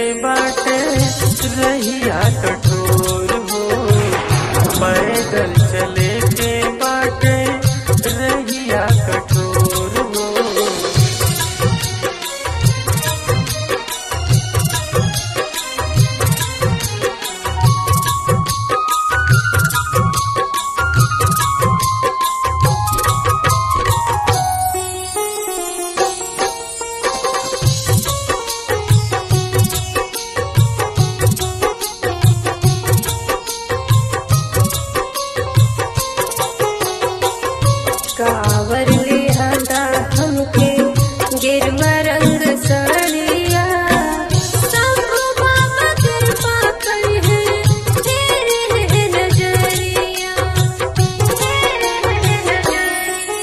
बाटे रहिया कठोर हो पैदल चले के बाटे रहिया कठोर हो कावर ले आंदा हमके गिरवा रंग साड़िया शंभु बाबा कृपा कर है तेरे है नजरिया तेरे है नजरिया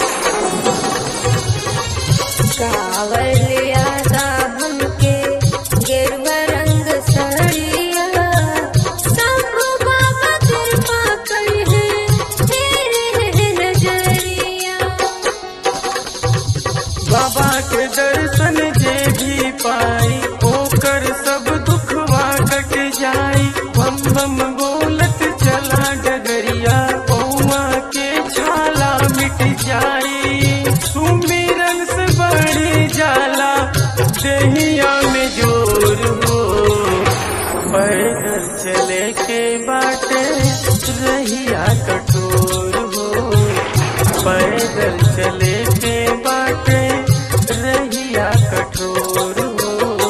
कावर ले आंदा हमके गिरवा रंग साड़िया शंभु बाबा कृपा कर है तेरे है नजरिया बाबा के दर्शन जे भी पाई ओकर सब दुखवा कट जाई बम बम बोलत चला डगरिया पौआ के छाला मिट जाई सुमिरन से बड़ी जाला देहिया में जोर हो पैदल चले के बाटे रहिया कठोर हो पैदल चले के बाटे रहिया कठोर हो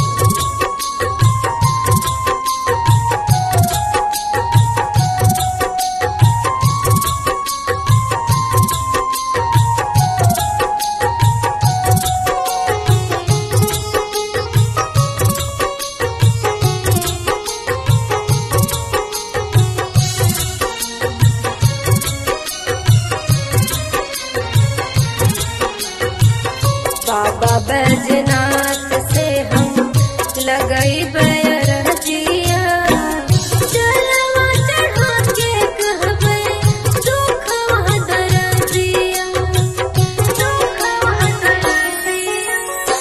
बाबा बैजनाथ से हम लगई बैरजिया चलवा चढ़ा के कहबे दुखवा दरजिया दुखवा दरजिया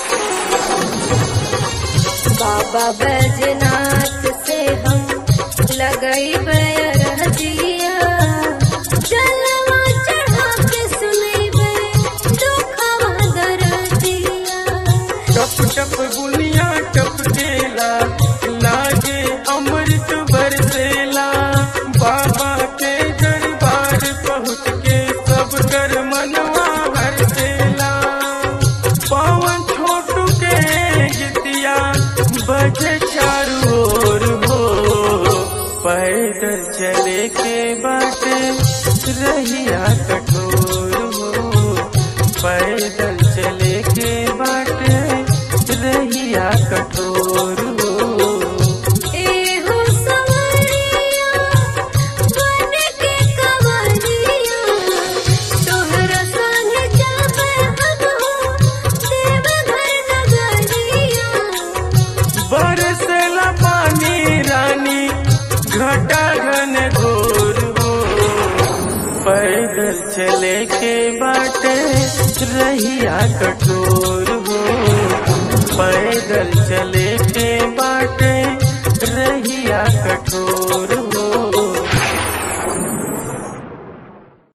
बाबा बैजनाथ से हम लगई बैरजिया चलवा चढ़ा के सुनैबे दुखवा दरजिया टप टप बुनिया टपकेला लागे अमृत बरसेला बाबा के दरबार पहुँच के सब कर मनवा हरसेला पवन छोटू के गीतिया बजे चारू ओर हो पैदल चले के बाटे रहिया कठोर हो पैदल चले के बाटे रहिया कठोर हो एहो सवरिया बन के कवरिया तोहरा संगे जाबे हम हो देवघर नगरिया बरसला पानी रानी घटा घन घोर हो पैदल चले के बाटे रहिया कठोर